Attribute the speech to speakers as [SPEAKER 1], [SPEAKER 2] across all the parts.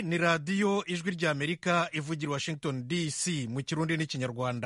[SPEAKER 1] ni radiyo ijwi ry'amerika ivugira washington dc mu kirundi n'ikinyarwanda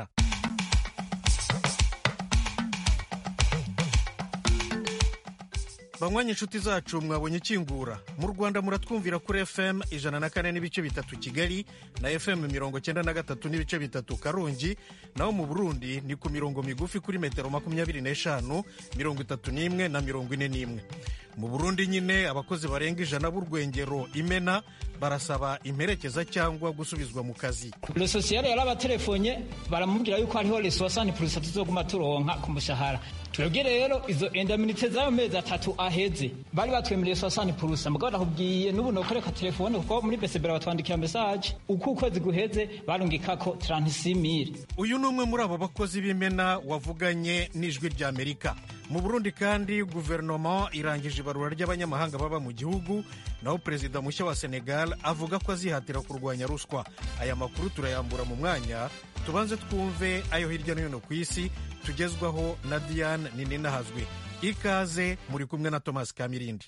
[SPEAKER 1] banywanyi inshuti zacu mwabonye ikingura mu rwanda muratwumvira kuri fm ijana na kane n'ibice bitatu kigali na fm mirongo cyenda na gatatu n'ibice bitatu karongi naho mu burundi ni ku mirongo migufi kuri metero makumyabiri n'eshanu mirongo itatu n'imwe na mirongo ine n'imwe mu burundi nyine abakozi barenga ijana b'urwengero imena barasaba imperekeza cyangwa gusubizwa mu kazi
[SPEAKER 2] sosiyete yarabatelefone baramubwira yuko hariho resosani purusa tuzoguma turonka ku mushahara twebwe rero izo endaminite z'ayo mezi atatu aheze bari batwemereye sosani purusa mugabo nakubwiye n'ubu nokoreka telefone kuko muri besebera batwandikira mesaje uko ukwezi guheze barungikako tarantisimire
[SPEAKER 1] uyu ni umwe muri abo bakozi b'imena wavuganye n'ijwi ry'amerika mu burundi kandi guverinoma irangije ibarura ry'abanyamahanga baba mu gihugu naho perezida mushya wa senegal avuga ko azihatira kurwanya ruswa aya makuru turayambura mu mwanya tubanze twumve ayo hirya no hino ku isi tugezwaho na diane nininahazwe ikaze muri kumwe na thomas kamirindi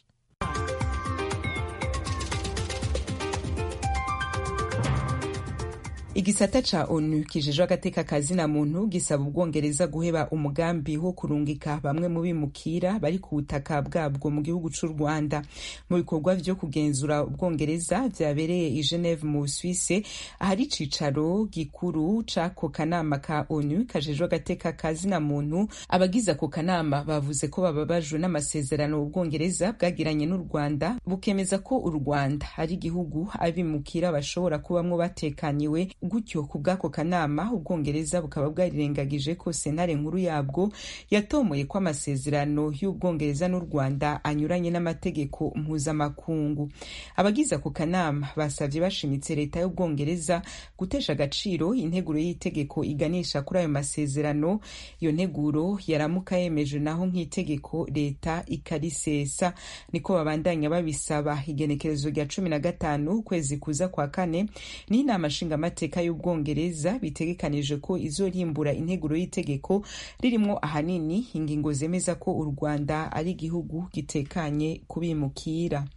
[SPEAKER 3] igisata ca onu kijejwe agateka kazina muntu gisaba ubwongereza guheba umugambi wo kurungika bamwe mu bimukira bari ku butaka bwabwo mu gihugu c'u rwanda mu bikorwa vyo kugenzura ubwongereza vyabereye i geneve mu busuwise ahari icicaro gikuru c'ako kanama ka onu kajejwe agateka kazina muntu abagize ako kanama bavuze ko bababajwe n'amasezerano ubwongereza bwagiranye n'u rwanda bukemeza ko u rwanda ari igihugu abimukira bashobora kubamwo batekaniwe gutyo ku bw'ako kanama ubwongereza bukaba bwarirengagije ko sentare nkuru yabwo yatomoye ko amasezerano y'ubwongereza n'u rwanda anyuranye n'amategeko mpuzamakungu abagize ako kanama basabye bashimitse leta y'ubwongereza gutesha agaciro integuro y'itegeko iganisha kuri ayo masezerano iyo nteguro yaramuka yemeje naho nk'itegeko leta ikarisesa niko babandanya babisaba igenekerezo rya cumi na gatanu ukwezi kuza kwa kane n'inama nshingamateka y'ubwongereza bitegekanije ko izorimbura integuro y'itegeko ririmo ahanini ingingo zemeza ko u rwanda ari igihugu gitekanye kubimukira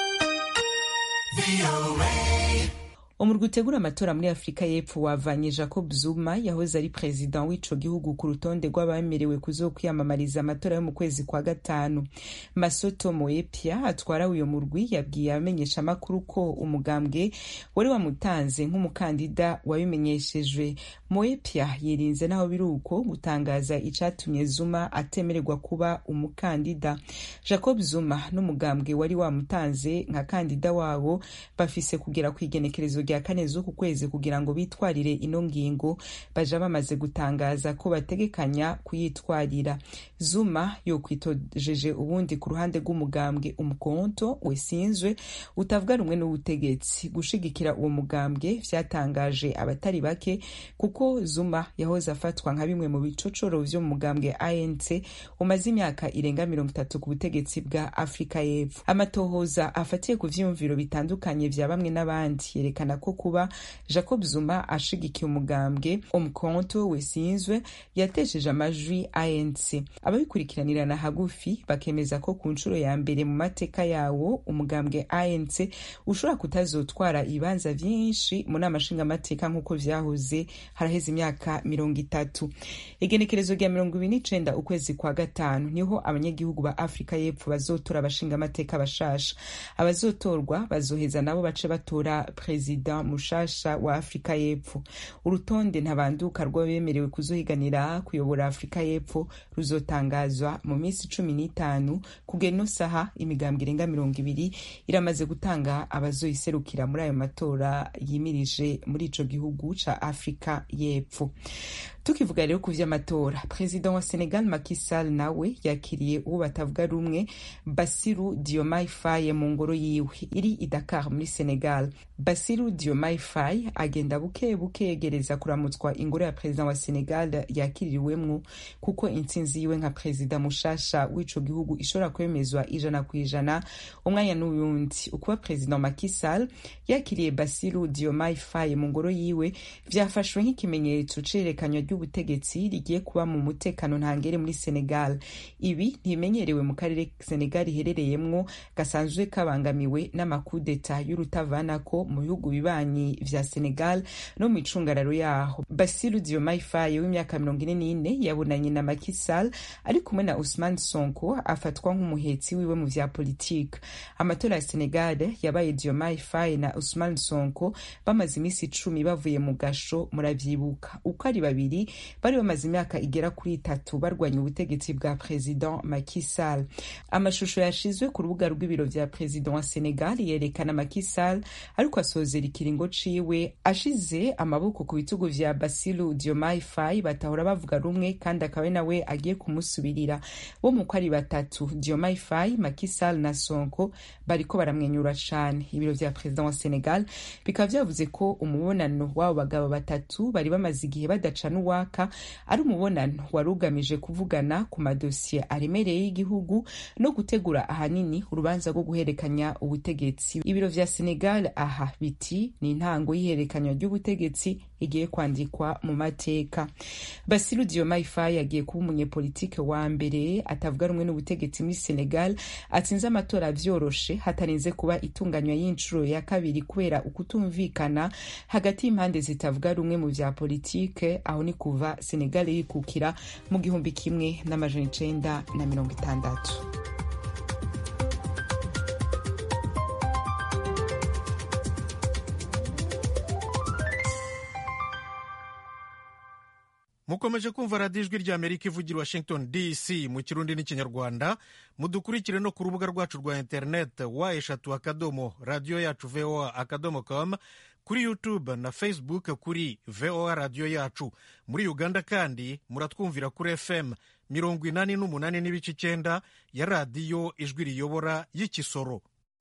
[SPEAKER 3] umurwi utegura amatora muri afurika y'epfo wavanye jacob zuma yahoze ari perezida w'ico gihugu ku rutonde rw'abemerewe kuzokwiyamamariza amatora yo mu kwezi kwa gatanu masoto moepia atwara uyo murwi yabwiye abamenyesha amakuru ko umugambwe wari wamutanze nk'umukandida wabimenyeshejwe moepia yirinze naho biri uko gutangaza icatumye zuma atemererwa kuba umukandida jacob zuma n'umugambwe wari wamutanze nka kandida wabo bafise kugera ku igenekerezo rya kane z'uku kwezi kugira ngo bitwarire ino ngingo baja bamaze gutangaza ko bategekanya kuyitwarira zuma yokwitojeje ubundi ku ruhande rw'umugambwe umukonto wesinzwe utavuga rumwe n'ubutegetsi gushigikira uwo mugambwe vyatangaje abatari bake kuko zuma yahoze afatwa nka bimwe mu bicocoro vyo mu mugambwe anc umaze imyaka irenga mirongo itatu ku butegetsi bwa afurika y'epfo amatohoza afatiye ku vyiyumviro bitandukanye vya bamwe n'abandi yerekana ko kuba jacob zuma ashigikiye umugambwe umukonto wesinzwe yatesheje amajwi anc ababikurikiranirana hagufi bakemeza ko ku nshuro ya mbere mu mateka yawo umugambwe anc ushobora kutazotwara ibibanza vyinshi mu nama nshingamateka nk'uko vyahoze haraheze imyaka mirongo itatu igenekerezo rya mirongo ibiri n'icenda ukwezi kwa gatanu niho abanyagihugu ba afurika y'epfo bazotora abashingamateka bashasha abazotorwa bazoheza nabo bace batora perezida mushasha wa afurika y'epfo urutonde ntabanduka rw'abemerewe kuzohiganira kuyobora afurika y'epfo ruzotangazwa mu minsi cumi n'itanu kugera ino saha imigambwe irenga mirongo ibiri iramaze gutanga abazoyiserukira muri ayo matora yimirije muri ico gihugu ca afurika y'epfo tukivuga rero ku vy'amatora perezida wa senegal Macky Sall nawe yakiriye uwo batavuga rumwe basiru diomaye faye mu ngoro yiwe iri i dakar muri senegal basiru basiru diomaye faye agenda buke buke yegereza kuramutswa ingoro ya perezida wa senegal yakiririwemwo kuko intsinzi yiwe nka perezida mushasha w'ico gihugu ishobora kwemezwa ijana ku ijana umwanya n'uyundi ukuba perezida Macky Sall yakiriye basiru diomaye faye mu ngoro yiwe vyafashwe nk'ikimenyetso cerekanywa ry'ubutegetsi rigiye kuba mu mutekano ntangere muri senegal ibi ntibimenyerewe mu karere senegal iherereyemwo gasanzwe kabangamiwe n'amakudeta y'urutavanako mu bihugu bibanyi vya senegal no mu icungararo yaho basiru diomaye faye w'imyaka mirongo ine n'ine yabonanye na Macky Sall ari kumwe na Ousmane Sonko afatwa nk'umuhetsi wiwe mu vya politike amatora ya senegal yabaye diomaye faye na Ousmane Sonko bamaze iminsi icumi bavuye mu gasho muravyibuka uko ari babiri bari bamaze imyaka igera kuri itatu barwanya ubutegetsi bwa president Macky Sall amashusho yashizwe ku rubuga rw'ibiro vya president wa Senegal yerekana Macky Sall ariko asozera ikiringo ciwe ashize amaboko ku bitugu vya Bassirou Diomaye Faye batahora bavuga rumwe kandi akaba nawe agiye kumusubirira bo mu ari batatu Diomaye Faye Macky Sall na Sonko bariko baramwenyura cane ibiro vya president wa Senegal bikaba vyavuze ko umubonano w'abo bagabo batatu bari bamaze igihe badacana uwaka ari umubonano wari ugamije kuvugana ku madosiye aremereye y'igihugu no gutegura ahanini urubanza rwo guhererekanya ubutegetsi ibiro vya Senegal aha biti ni intango y'ihererekanywa ry'ubutegetsi igiye kwandikwa mu mateka Bassirou Diomaye Faye yagiye kuba umunyepolitike wa mbere atavuga rumwe n'ubutegetsi muri Senegal atsinze amatora vyoroshe hatarinze kuba itunganywa y'inshuro ya kabiri kubera ukutumvikana hagati y'impande zitavuga rumwe mu vya politike aho ni kuva Senegal yikukira mu gihumbi kimwe n'amajana icenda na mirongo itandatu
[SPEAKER 1] mukomeje kumva radiyo ijwi rya amerika ivugira washington dc mu kirundi n'ikinyarwanda mudukurikire no ku rubuga rwacu rwa interineti wa eshatu akadomo radiyo yacu voa akadomo com kuri youtube na facebook kuri voa radiyo yacu muri uganda kandi muratwumvira kuri fm mirongo inani n'umunani n'ibice icyenda ya radiyo ijwi riyobora y'ikisoro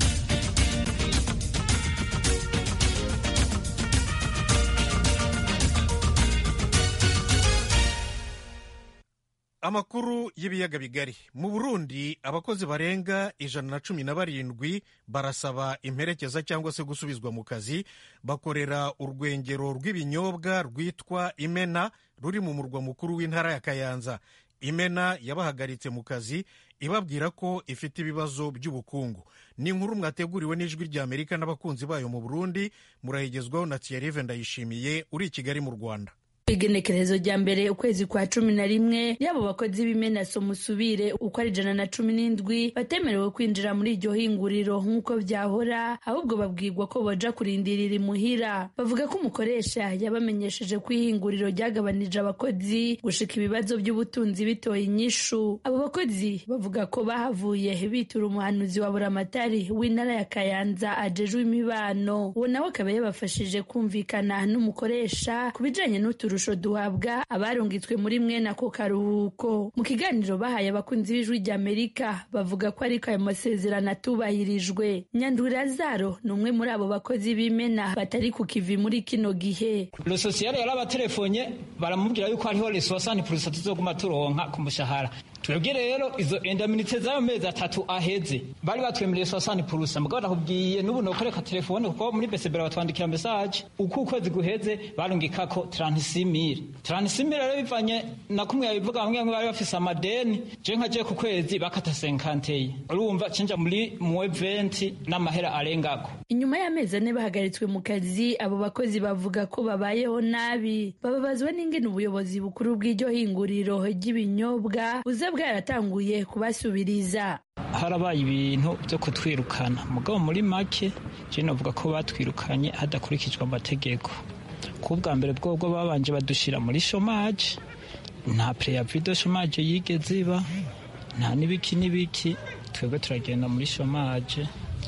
[SPEAKER 1] amakuru y'ibiyaga bigari mu burundi abakozi barenga ijana na cumi na barindwi barasaba imperekeza cyangwa se gusubizwa mu kazi bakorera urwengero rw'ibinyobwa rwitwa imena ruri mu murwa mukuru w'intara ya kayanza imena yabahagaritse mu kazi ibabwira ko ifite ibibazo by'ubukungu ni inkuru mwateguriwe n'ijwi rya amerika n'abakunzi bayo mu burundi murayigezwaho na thierry ndayishimiye uri i kigali mu rwanda
[SPEAKER 4] igenekerezo rya mbere ukwezi kwa cumi na rimwe yabo bakozi b'imenaso musubire uko ari ijana na cumi n'indwi batemerewe kwinjira muri iryo hinguriro nk'uko byahora ahubwo babwirwa ko baja kurindirira imuhira bavuga ko umukoresha yabamenyesheje ko ihinguriro ryagabanije abakozi gushika ibibazo by'ubutunzi bitoye inyishu abo bakozi bavuga ko bahavuye bitura umuhanuzi wa buramatari w'intara ya kayanza ajejwe imibano uwo nawe akaba yabafashije kumvikana n'umukoresha ku bijanye n'uturusho duhabwa abarungitswe muri mwene ako karuhuko mu kiganiro bahaye abakunzi b'ijwi rya amerika bavuga ko ariko ayo masezerano atubahirijwe nyandwi lazaro ni umwe muri abo bakozi b'imena batari ku kivi muri kino gihe
[SPEAKER 2] lo sosiyale yarabatelefone baramubwira yuko hariho resosani purusa tuzoguma turonka ku mushahara twebwe rero izo endaminite z'ayo mezi atatu aheze bari batwemereye sosani purusa mugabo nakubwiye n'ubu nokoreka telefone kuko muri besebera batwandikira mesaje uko ukwezi guheze barungikako transimire transimire rero bivanye na kumwe yabivuga bamwe bamwe bari bafise amadeni je nkaje ku kwezi bakata senkanteye urumva cenja muri muwe venti n'amahera arengako
[SPEAKER 4] inyuma y'amezi ane bahagaritswe mu kazi abo bakozi bavuga ko babayeho nabi bababazwa n'ingene ubuyobozi bukuru bw'iryo hinguriro ry'ibinyobwa buza bwaratanguye kubasubiriza
[SPEAKER 2] harabaye ibintu byo kutwirukana mugabo muri make je novuga ko batwirukanye hadakurikijwe amategeko ku bwa mbere bwobwo babanje badushira muri shomaje nta preavis de shomaje yigeze iba nta n'ibiki n'ibiki twebwe turagenda muri shomaje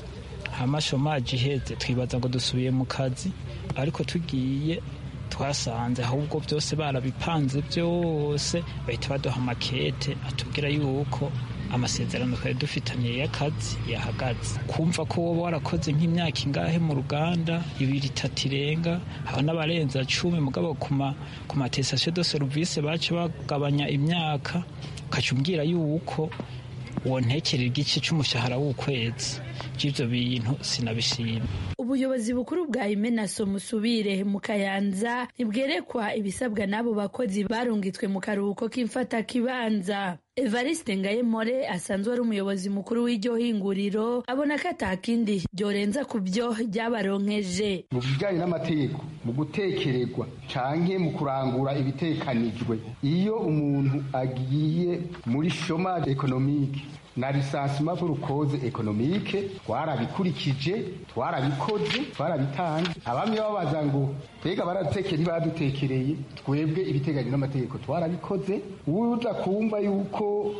[SPEAKER 2] hama shomaje iheze twibaza ngo dusubiye mu kazi ariko tugiye twasanze ahubwo byose barabipanze byose bahita baduha amakete atubwira yuko amasezerano twari dufitanye y'akazi yahagaze kumva ko woba warakoze nk'imyaka ingahe mu ruganda ibiri itatu irenga haba n'abarenza cumi mugabo ku matesasiyo de serivisi baca bagabanya imyaka ukaca umbwira yuko wontekerera igice cy'umushahara w'ukwezi by'ibyo bintu sinabishima
[SPEAKER 4] ubuyobozi bukuru bwa imenaso musubire mu kayanza ntibwerekwa ibisabwa n'abo bakozi barungitswe mu karuhuko k'imfata kibanza evariste ngayemore asanzwe ari umuyobozi mukuru w'iryo hinguriro abona ko atakindi byorenza ku byo ryabaronkeje
[SPEAKER 5] mu bijyanye n'amategeko mu gutekererwa canke mu kurangura ibitekanijwe iyo umuntu agiye muri chomage ekonomike na lisansima pour ekonomike twarabikurikije twarabikoze twarabitanze abamye babaza ngo mbega baradutekeye ntibadutekereye twebwe ibiteganye n'amategeko twarabikoze uza kumva yuko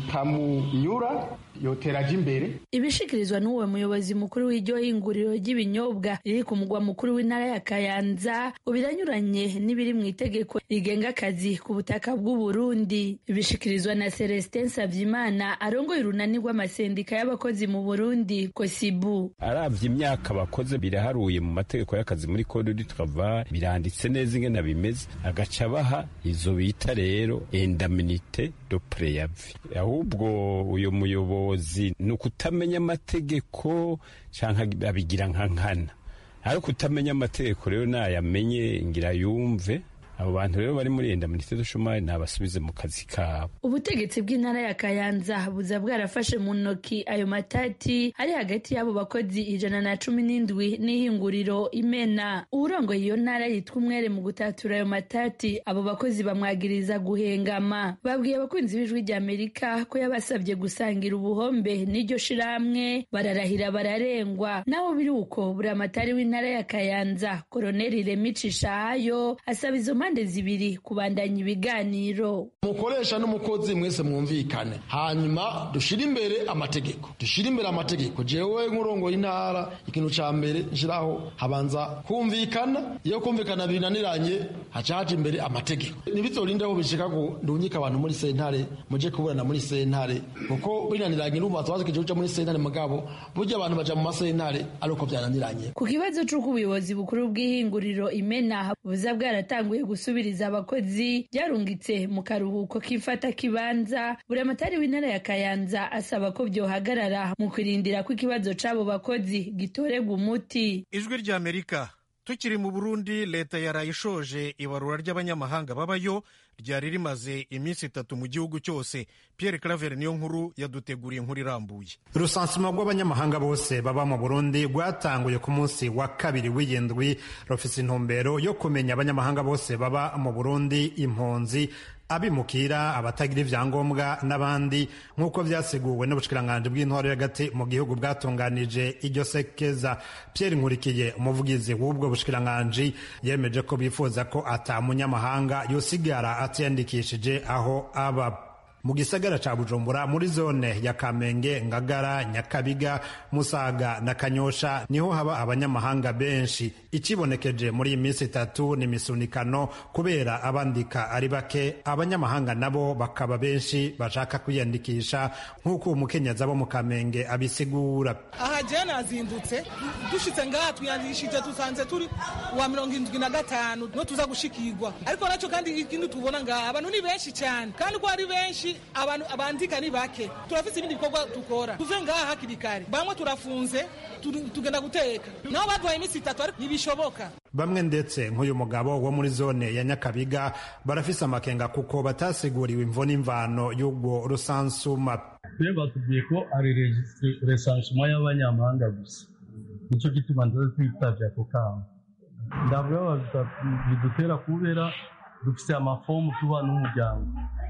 [SPEAKER 5] bitamunyura yoteraje imbere
[SPEAKER 4] ibishikirizwa n'uwo muyobozi mukuru w'iryo hinguriro ry'ibinyobwa riri ku mugwa mukuru w'intara ya kayanza ngo biranyuranye n'ibiri mu itegeko rigenga akazi ku butaka bw'u Burundi bishikirizwa na Celestin Savyimana arongoye urunani rw'amasendika y'abakozi mu Burundi kosibu
[SPEAKER 6] aravye imyaka bakoze biraharuye mu mategeko y'akazi muri code du travail biranditse neza ingene bimeze agaca baha izo bita rero indemnité de préavis ahubwo uyo muyobozi ni ukutamenya amategeko canke abigira nka nkana ariko utamenya amategeko rero nayamenye ngira yumve abo bantu rero bari muri indemnité de chômage nabasubize mu kazi kabo
[SPEAKER 4] ubutegetsi bw'intara ya kayanza buza bwarafashe mu ntoki ayo matati ari hagati y'abo bakozi ijana na cumi n'indwi n'ihinguriro imena uwurongoye iyo ntara yitwa umwere mu gutatura ayo matati abo bakozi bamwagiriza guhengama babwiye abakunzi b'ijwi rya amerika ko yabasabye gusangira ubuhombe n'iryo shirahamwe bararahira bararengwa naho biri uko buri amatari w'intara ya kayanza koroneli remicishahayo asaba izo mpande zibiri kubandanya ibiganiro
[SPEAKER 7] umukoresha n'umukozi mwese mwumvikane hanyuma dushire imbere amategeko dushire imbere amategeko jewe nk'urongoye intara ikintu ca mbere nshiraho habanza kumvikana iyo kumvikana binaniranye haca haja imbere amategeko ntibizorindeho bishika ngo ndunyike abantu muri sentare muje kuburana muri sentare kuko binaniranye n'ubu twazikije kuja muri sentare mugabo burya abantu baja mu masentare ari uko byananiranye
[SPEAKER 4] ku kibazo c'uko ubuyobozi bukuru bw'ihinguriro imena buza bwaratanguye gusubiriza abakozi byarungitse mu karuhuko k'ifata kibanza buri amatari w'intara ya kayanza asaba ko byohagarara mu kurindira ko ikibazo c'abo bakozi gitorerwa umuti
[SPEAKER 1] ijwi rya amerika tukiri mu burundi leta yarayishoje ibarura ry'abanyamahanga babayo ryari rimaze iminsi itatu mu gihugu cyose pierre claver niyo nkuru yaduteguriye inkuru irambuye
[SPEAKER 8] urusansuma rw'abanyamahanga bose baba mu burundi rwatanguye ku munsi wa kabiri w'iyindwi rufise intumbero yo kumenya abanyamahanga bose baba mu burundi impunzi abimukira abatagira ibyangombwa n'abandi nk'uko byaseguwe n'ubushikiranganje bw'intwaro y'agati mu gihugu bwatunganije iryo sekeza pierre nkurikiye umuvugizi w'ubwo bushikiranganje yemeje ko bifuza ko ata munyamahanga yosigara atiyandikishije aho aba mu gisagara ca bujumbura muri zone ya kamenge ngagara nyakabiga musaga na kanyosha niho haba abanyamahanga benshi ikibonekeje muri iyi minsi itatu ni misunikano kubera abandika ari bake abanyamahanga nabo bakaba benshi bashaka kwiyandikisha nk'uko umukenyezi abo mu kamenge abisigura
[SPEAKER 9] aha jewe nazindutse dushitse ngaha twiyandikishije dusanze turi wa mirongo indwi na gatanu no tuza gushikirwa ariko nacyo kandi ikindi tubona ngaha abantu ni benshi cyane kandi ko ari benshi abantu abandika ni bake turafite ibindi bikorwa dukora tuve ngaha hakiri kare bamwe turafunze tugenda guteka nabo baduhaye iminsi itatu ariko ntibishoboka
[SPEAKER 8] bamwe ndetse nk'uyu mugabo wo muri zone ya nyakabiga barafise amakenga kuko batasiguriwe imvo n'imvano y'ubwo rusansuma
[SPEAKER 10] twe batubwiye ko ari resansuma y'abanyamahanga gusa nicyo gituma ndaza twitavye ako kamo ndavuga bidutera kubera dufise amafomu tuba n'umuryango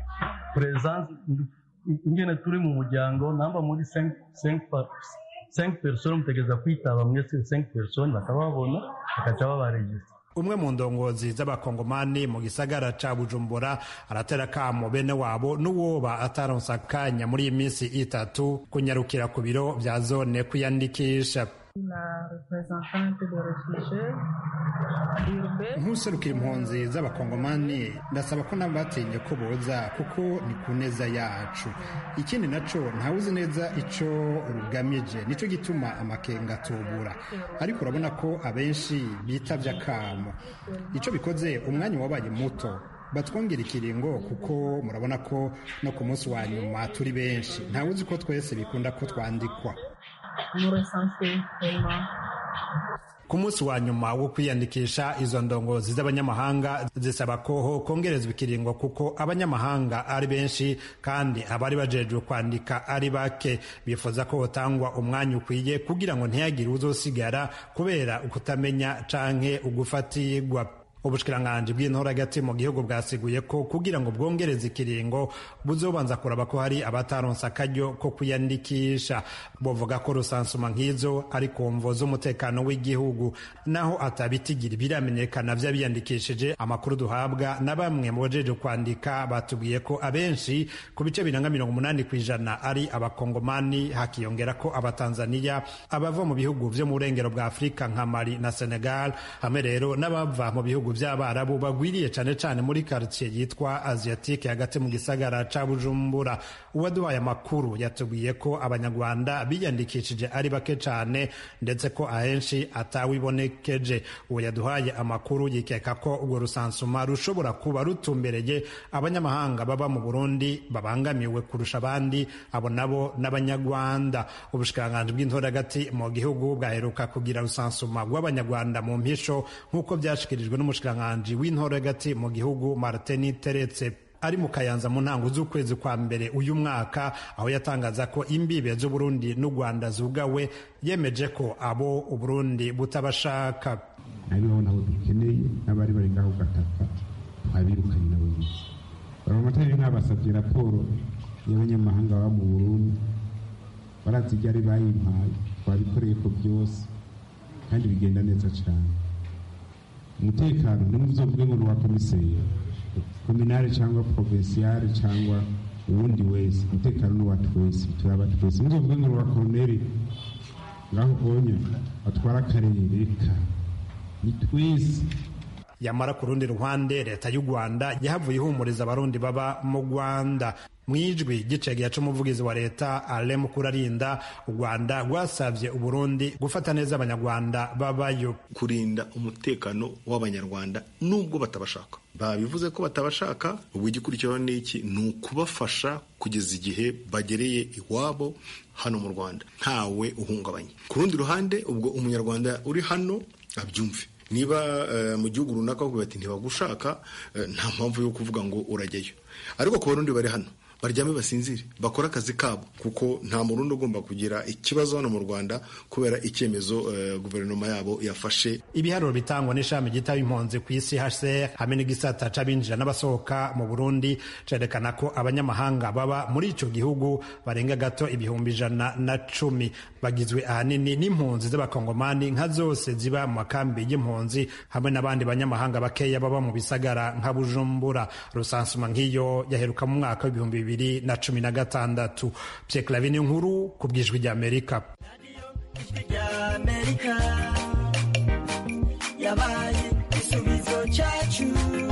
[SPEAKER 10] presence ingene turi mu muryango namba muri 5 personnes mutegereza kwitaba mwese 5 personnes bakababona bakaca babaregistra
[SPEAKER 8] umwe mu ndongozi z'abakongomani mu gisagara ca bujumbura aratera kamo bene wabo n'uwoba ataronsa akanya muri iyi minsi itatu kunyarukira ku biro vya zone kwiyandikisha nk'userukira impunzi z'abakongomani ndasaba ko nabo batinye ko boza kuko ni ku neza yacu ikindi naco ntawuzi neza ico rugamije nico gituma amakenga atubura ariko urabona ko abenshi bitavye akamo ico bikoze umwanya wabaye muto batwongera ikiringo kuko murabona ko no ku munsi wa nyuma turi benshi ntawuzi ko twese bikunda ko twandikwa ku munsi wa nyuma wo kwiyandikisha izo ndongozi z'abanyamahanga zisaba ko kongerezwa ikiringo kuko abanyamahanga ari benshi kandi abari bajejwe kwandika ari bake bifuza ko hotangwa umwanya ukwiye kugira ngo ntihagire uzosigara kubera ukutamenya canke ugufatirwa ubushikiranganji bw'intora hagati mu gihugu bwasiguye ko kugira ngo bwongereze ikiringo buzobanza kuraba ko hari abataronse akaryo ko kwiyandikisha buvuga ko rusansuma nk'izo ari ku mvo z'umutekano w'igihugu naho atabitigira biramenyekana vy'abiyandikishije amakuru duhabwa na bamwe mu bajeje kwandika batubwiye ko abenshi ku bice biranga mirongo umunani ku ijana ari abakongomani hakiyongera ko abatanzaniya abava mu bihugu vyo mu burengero bwa afurika nka mali na senegal hamwe rero n'abava mu bihugu by'abarabu bagwiriye cyane cyane muri quartier yitwa asiatique hagati mu gisagara ca bujumbura uwaduhaye amakuru yatubwiye ko abanyarwanda biyandikishije ari bake cyane ndetse ko ahenshi atawibonekeje uwo yaduhaye amakuru yikeka ko urwo rusansuma rushobora kuba rutumbereye abanyamahanga baba mu burundi babangamiwe kurusha abandi abo nabo n'abanyarwanda ubushikiranganji bw'intora hagati mu gihugu bwaheruka kugira rusansuma rw'abanyarwanda mu mpisho nk'uko byashikirijwe n'umushikiranganji w'intora hagati mu gihugu martin teretse ari mu kayanza mu ntango z'ukwezi kwa mbere uyu mwaka aho yatangaza ko imbibe z'uburundi n'u rwanda zugawe yemeje ko abo uburundi butabashaka
[SPEAKER 11] hariho nabo dukeneye n'abari bari ngaho gataka twabirukanye nabo bisi baramatari nk'abasabye raporo y'abanyamahanga baba mu burundi barazi ibyo ari bayimpaye twabikoreye ko byose kandi bigenda neza cyane umutekano ni muzovuge ngo ni uwa komiseri kominari cyangwa provinsiyari cyangwa uwundi wese umutekano ni uwa twese turaba twese muzovuge ngo ni uwa koroneri ngaho onye batwara akarere ka ni twese
[SPEAKER 8] yamara ku rundi ruhande leta y'u rwanda yahavuye ihumuriza abarundi baba mu rwanda mu ijwi gicegera c'umuvugizi wa leta ale mukurarinda u rwanda rwasavye uburundi gufata neza abanyarwanda babayo
[SPEAKER 12] kurinda umutekano w'abanyarwanda nubwo batabashaka babivuze ko batabashaka ubu igikurikiraho ni iki ni ukubafasha kugeza igihe bagereye iwabo hano mu rwanda ntawe uhungabanye ku rundi ruhande ubwo umunyarwanda uri hano abyumve niba mu gihugu runaka bavuga bati ntibagushaka nta mpamvu yo kuvuga ngo urajyayo ariko ku barundi bari hano baryame basinzire bakore akazi kabo kuko nta murundi ugomba kugira ikibazo hano mu rwanda kubera icyemezo guverinoma yabo yafashe
[SPEAKER 8] ibiharuro bitangwa n'ishami ryitaba impunzi ku isi hcr hamwe n'igisata c'abinjira n'abasohoka mu burundi cerekana ko abanyamahanga baba muri ico gihugu barenga gato ibihumbi ijana na cumi bagizwe ahanini n'impunzi z'abakongomani nka zose ziba mu makambi y'impunzi hamwe n'abandi banyamahanga bakeya baba mu bisagara nka bujumbura rusansuma nk'iyo yaheruka mu mwaka w'ibihumbi bibiri bibiri na cumi na gatandatu Pierre Clavin inkuru ku bwijwi rya Amerika
[SPEAKER 13] yabaye igisubizo cyacu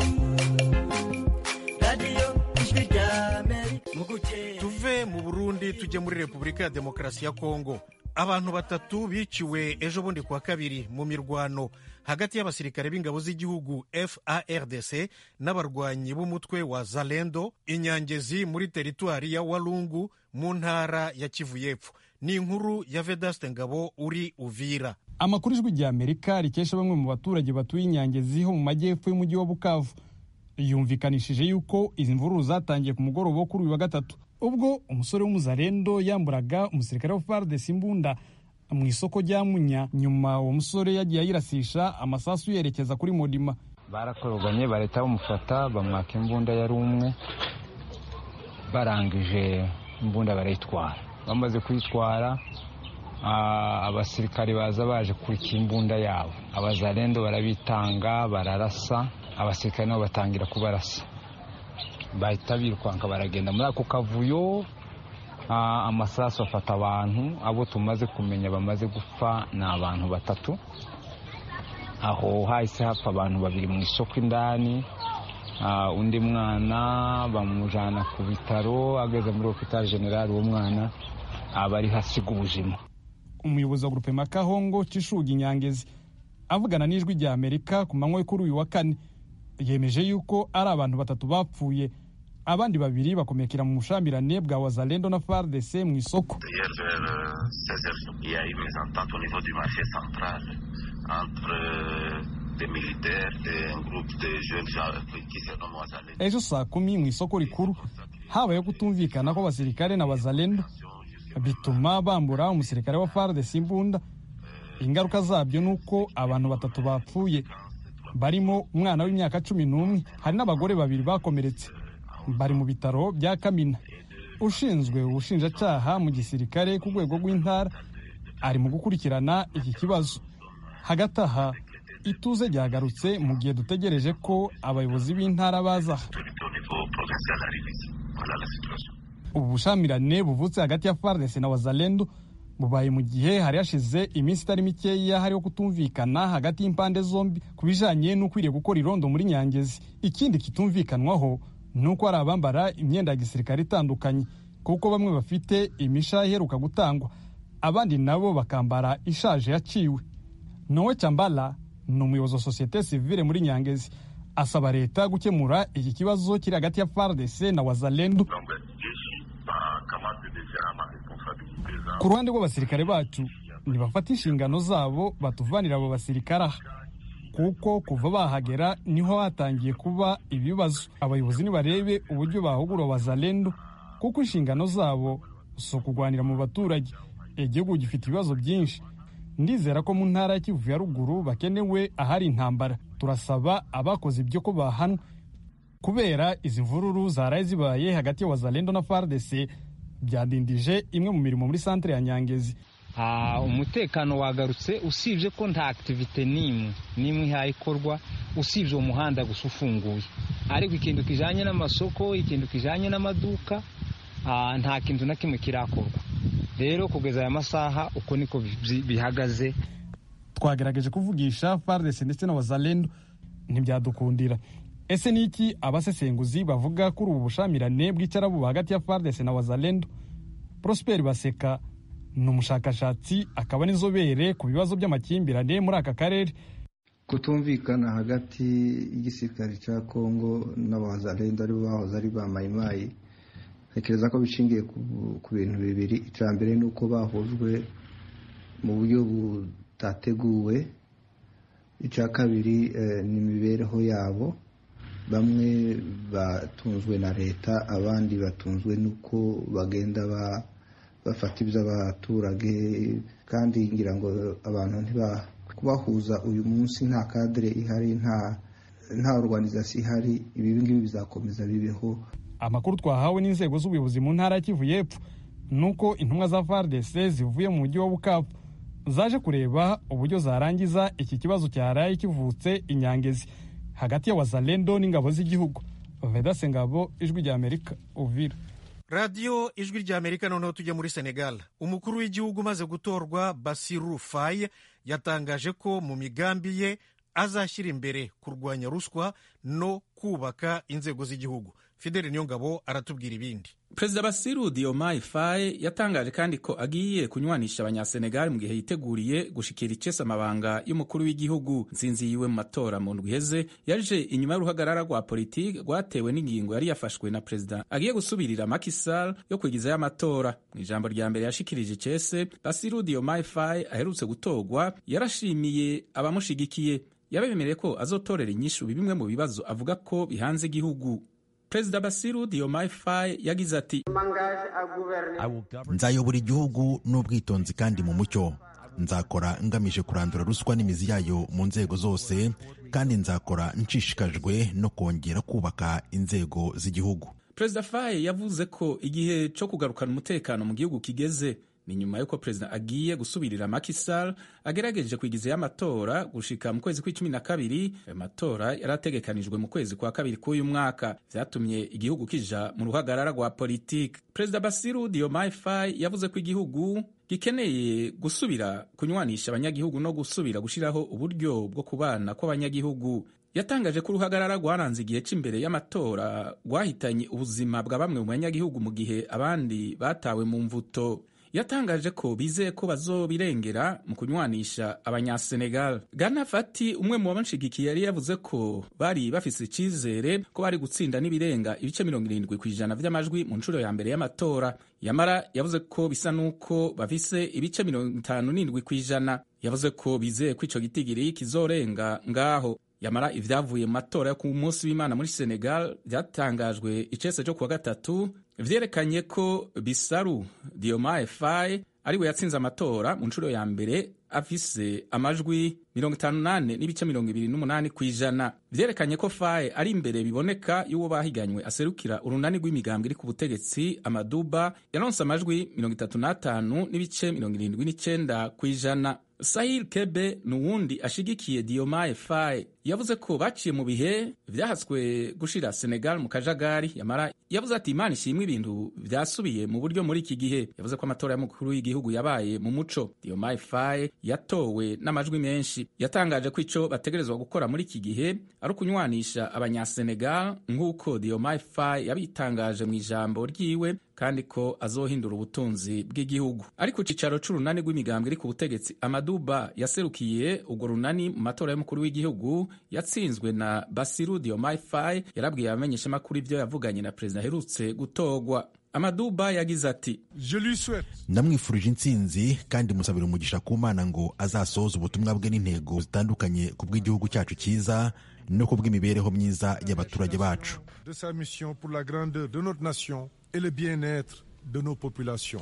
[SPEAKER 13] radiyo ijwi rya Amerika
[SPEAKER 1] tuve mu Burundi tujye muri Repubulika ya Demokarasi ya Kongo abantu batatu biciwe ejo bundi kuwa kabiri mu mirwano hagati y'abasirikare b'ingabo z'igihugu FARDC n'abarwanyi b'umutwe wa Zalendo inyangezi muri teritwari ya Walungu mu ntara ya Kivu y'Epfo ni inkuru ya Vedaste Ngabo uri Uvira
[SPEAKER 14] amakuru ijwi rya Amerika rikesha bamwe mu baturage batuye inyangezi ho mu majyepfo y'umujyi wa Bukavu yumvikanishije yuko izi mvururu zatangiye ku mugoroba wo kuri uyu wa gatatu ubwo umusore w'umuzarendo yamburaga umusirikare wa FARDC imbunda mu isoko rya Munya nyuma uwo musore yagiye ayirasisha amasasu yerekeza kuri Modima
[SPEAKER 15] barakoroganye barahita bamufata bamwaka imbunda yari umwe barangije imbunda barayitwara bamaze kuyitwara abasirikare baza baje kurika imbunda yabo abazarendo barabitanga bararasa abasirikare nabo batangira kubarasa bahita birukanka baragenda muri ako kavuyo amasasu afata abantu abo tumaze kumenya bamaze gupfa ni abantu batatu aho hahise hapfa abantu babiri mu isoko indani undi mwana bamujyana ku bitaro ageze muri hopitali generali uwo mwana aba ari hasiga ubuzima
[SPEAKER 14] umuyobozi wa gurupe makahongo cishuga inyangezi avugana n'ijwi rya amerika ku manywa kuri uyu wa kane yemeje yuko ari abantu batatu bapfuye abandi babiri bakomekera mu bushambirane bwa wazalendo na fardc mu isoko ejo saa kumi mu isoko rikuru habayeho kutumvikana kw'abasirikare na wazalendo bituma bambura umusirikare wa fardc imbunda ingaruka zabyo ni uko abantu batatu bapfuye barimo umwana w'imyaka cumi n'umwe hari n'abagore babiri bakomeretse bari mu bitaro bya kamina ushinzwe ubushinjacyaha mu gisirikare ku rwego rw'intara ari mu gukurikirana iki kibazo hagati aha ituze ryagarutse mu gihe dutegereje ko abayobozi b'intara baza aha ubu bushamirane buvutse hagati ya fardc na wazalendo bubaye mu gihe hari hashize iminsi itari mikeya hariho kutumvikana hagati y'impande zombi ku bijanye n'ukwiriye gukora irondo muri nyangezi ikindi kitumvikanwaho ni uko hari abambara imyenda ya gisirikare itandukanye kuko bamwe bafite imisha iheruka gutangwa abandi nabo bakambara ishaje yaciwe nowe cyambala ni umuyobozi wa sosiyete sivile muri nyangezi asaba leta gukemura iki kibazo kiri hagati ya fardc na wazalendo ku ruhande rw'abasirikare bacu ntibafata inshingano zabo batuvanira abo basirikare aha kuko kuva bahagera niho hatangiye kuba ibibazo abayobozi nibarebe uburyo bahugura wazalendo kuko inshingano zabo si ukugwanira mu baturage igihugu gifite ibibazo byinshi ndizera ko mu ntara ya kivu ya ruguru bakenewe ahari intambara turasaba abakoze ibyo ko bahanwa kubera izi mvururu zaraye zibaye hagati ya wazalendo na fardc byadindije imwe mu mirimo muri santere ya nyangezi
[SPEAKER 15] umutekano wagarutse usibye ko nta akitivite n'imwe n'imwe ihayikorwa usibye uwo muhanda gusa ufunguye ariko ikintu kijyanye n'amasoko ikintu kijyanye n'amaduka nta kintu na kimwe kirakorwa rero kugeza aya masaha uko niko bihagaze
[SPEAKER 14] twagerageje kuvugisha fardc ndetse na wazalendo ntibyadukundira ese ni iki abasesenguzi bavuga kuri ubu bushamirane bw'icarabu hagati ya fardc na wazalendo prosper baseka ni umushakashatsi akaba n'inzobere ku bibazo by'amakimbirane muri aka karere
[SPEAKER 16] kutumvikana hagati y'igisirikare cya kongo n'abazalendo aribo bahoze ari ba mayimayi ntekereza ko bishingiye ku bintu bibiri icya mbere ni uko bahujwe mu buryo butateguwe icya kabiri ni imibereho yabo bamwe batunzwe na leta abandi batunzwe n'uko bagenda bafata iby'abaturage kandi ngira ngo abantu kubahuza uyu munsi nta kadire ihari nta organizasiyo ihari ibi ngibi bizakomeza bibeho
[SPEAKER 14] amakuru twahawe n'inzego z'ubuyobozi mu ntara ya kivu y'epfo ni uko intumwa za fardc zivuye mu mujyi wa bukavu zaje kureba uburyo zarangiza iki kibazo cyaraye kivutse inyangezi hagati ya wazalendo n'ingabo z'igihugu vedase ngabo ijwi rya amerika uvira
[SPEAKER 1] radiyo ijwi rya amerika noneho tujya muri senegal umukuru w'igihugu umaze gutorwa basiru faye yatangaje ko mu migambi ye azashyira imbere kurwanya ruswa no kubaka inzego z'igihugu fideli niyongabo aratubwira ibindi
[SPEAKER 17] perezida basiru diomaye faye yatangaje kandi ko agiye kunywanisha abanyasenegali mu gihe yiteguriye gushikira icese amabanga y'umukuru w'igihugu nsinzi yiwe mu matora mu ndwi iheze yaje inyuma y'uruhagarara rwa politiki rwatewe n'ingingo yari yafashwe na perezida agiye gusubirira makisal yo kwigizayo amatora mu ijambo rya mbere yashikirije icese basiru diomaye faye aherutse gutorwa yarashimiye abamushigikiye yabemereye ko azotorera inyishu bimwe mu bibazo avuga ko bihanze igihugu perezida basiru diomaye faye yagize ati
[SPEAKER 18] nzayobora igihugu n'ubwitonzi kandi mu mucyo nzakora ngamije kurandura ruswa n'imizi yayo mu nzego zose kandi nzakora nshishikajwe no kongera kubaka inzego z'igihugu
[SPEAKER 17] perezida faye yavuze ko igihe cyo kugarukana umutekano mu gihugu kigeze ni nyuma y'uko perezida agiye gusubirira Macky Sall agerageje kwigizayo amatora gushika mu kwezi kw'icumi na kabiri ayo matora yari ategekanijwe mu kwezi kwa kabiri k'uyu mwaka vyatumye igihugu kija mu ruhagarara rwa politiki perezida basiru diomaye faye yavuze ko igihugu gikeneye gusubira kunywanisha abanyagihugu no gusubira gushiraho uburyo bwo kubana kw'abanyagihugu yatangaje ko uruhagarara rwaranze igihe cy'imbere y'amatora rwahitanye ubuzima bwa bamwe mu banyagihugu mu gihe abandi batawe mu mvuto yatangaje ko bizeye ko bazobirengera mu kunywanisha abanyasenegal gana fati umwe mu bamushigikiye yari yavuze ko bari bafise icyizere ko bari gutsinda n'ibirenga ibice mirongo irindwi ku ijana vy'amajwi mu nshuro ya mbere y'amatora yamara yavuze ko bisa n'uko bafise ibice mirongo itanu n'indwi ku ijana yavuze ko bizeye ko ico gitigiri kizorenga ngaho yamara ivyavuye mu matora yo ku munsi w'imana muri senegal vyatangajwe icese cyo kuwa gatatu vyerekanye ko bisaru diomaye faye ariwe yatsinze amatora mu nshuro ya mbere afise amajwi mirongo itanu nane n'ibice mirongo ibiri n'umunani ku ijana vyerekanye ko faye ari imbere biboneka y'uwo bahiganywe aserukira urunani rw'imigambwe iri ku butegetsi amaduba yaronse amajwi mirongo itatu n'atanu n'ibice mirongo irindwi n'icenda ku ijana sahil kebe ni uwundi ashigikiye diomaye faye yavuze ko baciye mu bihe vyahatswe gushira senegal mu kajagari yamara yavuze ati imana ishimwe ibintu vyasubiye mu buryo muri iki gihe yavuze ko amatora y'umukuru w'igihugu yabaye mu muco diomaye faye yatowe n'amajwi menshi yatangaje ko ico bategerezwa gukora muri iki gihe ari ukunywanisha abanyasenegal nk'uko diomaye faye yabitangaje mu ijambo ryiwe kandi ko azohindura ubutunzi bw'igihugu ariko cicaro c'urunani rw'imigambwe iri ku butegetsi amaduba yaserukiye urwo runani mu matora y'umukuru w'igihugu yatsinzwe na basiru diomaye faye yarabwiye abamenyeshamakuru ivyo yavuganye na perezida aherutse gutogwa amaduba yagize ati
[SPEAKER 18] ndamwifurije intsinzi kandi musabira umugisha ku mana ngo azasohoze ubutumwa bwe n'intego zitandukanye ku bw'igihugu cyacu cyiza no ku bw'imibereho myiza y'abaturage bacu
[SPEAKER 19] de sa mission pour la grandeur de notre nation et le bien-être de nos populations.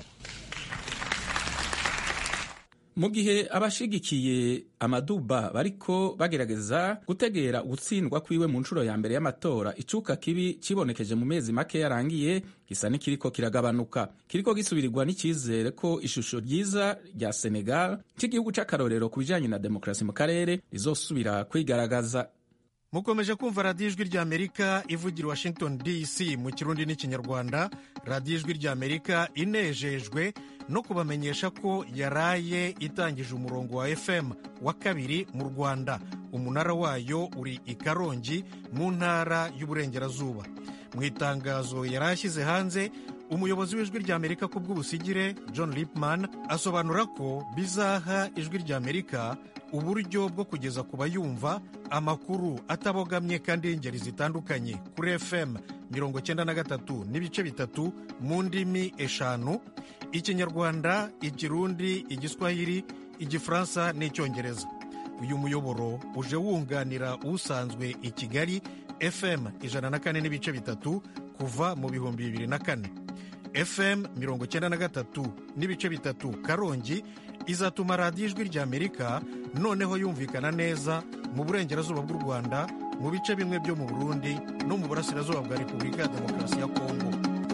[SPEAKER 17] mu gihe abashigikiye amaduba bariko bagerageza gutegera ugutsindwa kwiwe mu nshuro ya mbere y'amatora icuka kibi cibonekeje mu mezi make yarangiye gisa n'ikiriko kiragabanuka kiriko gisubirirwa n'icyizere ko ishusho ryiza rya senegal cy'igihugu c'akarorero ku bijanye na demokarasi mu karere rizosubira kwigaragaza
[SPEAKER 1] mukomeje kumva radiyo ijwi ry'amerika ivugira washington dc mu kirundi n'ikinyarwanda radiyo ijwi ry'amerika inejejwe no kubamenyesha ko yaraye itangije umurongo wa fm wa kabiri mu rwanda umunara wayo uri i karongi mu ntara y'uburengerazuba mu itangazo yari ashyize hanze umuyobozi w'ijwi ry'amerika ku bw'ubusigire john lipman asobanura ko bizaha ijwi ry'amerika uburyo bwo kugeza ku bayumva amakuru atabogamye kandi y'ingeri zitandukanye kuri fm mirongo cyenda na gatatu n'ibice bitatu mu ndimi eshanu ikinyarwanda ikirundi igiswahili igifaransa n'icyongereza uyu muyoboro uje wunganira usanzwe i kigali fm ijana na kane n'ibice bitatu kuva mu bihumbi bibiri na kane fm mirongo cyenda na gatatu n'ibice bitatu karongi izatuma radiyo ijwi ry'amerika noneho yumvikana neza mu burengerazuba bw'u rwanda mu bice bimwe byo mu burundi no mu burasirazuba bwa repubulika ya demokarasi ya kongo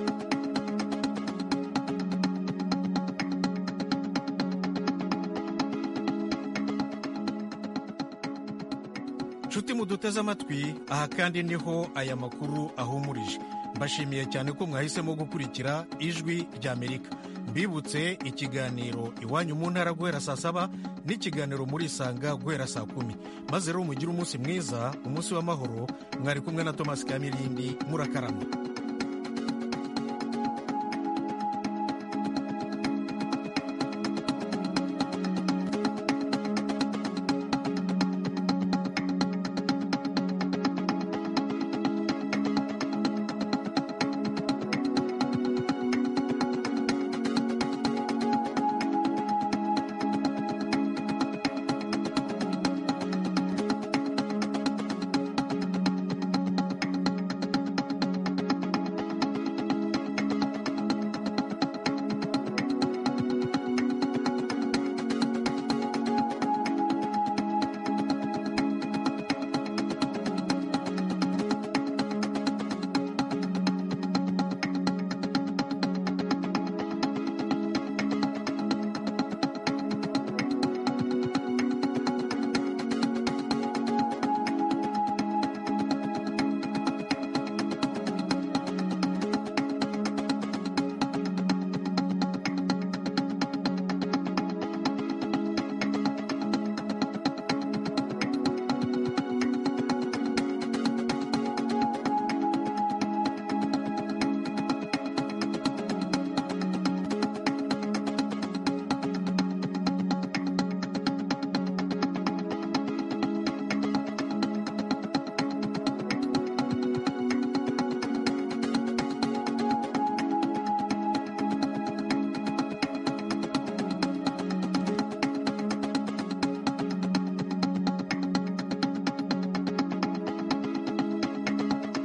[SPEAKER 1] nshuti muduteze amatwi aha kandi niho aya makuru ahumurije mbashimiye cyane ko mwahisemo gukurikira ijwi ry'amerika mbibutse ikiganiro iwanyu mu ntara guhera saa saba n'ikiganiro muri isanga guhera saa kumi maze rero mugire umunsi mwiza umunsi w'amahoro mwari kumwe na tomasi kamirindi murakarama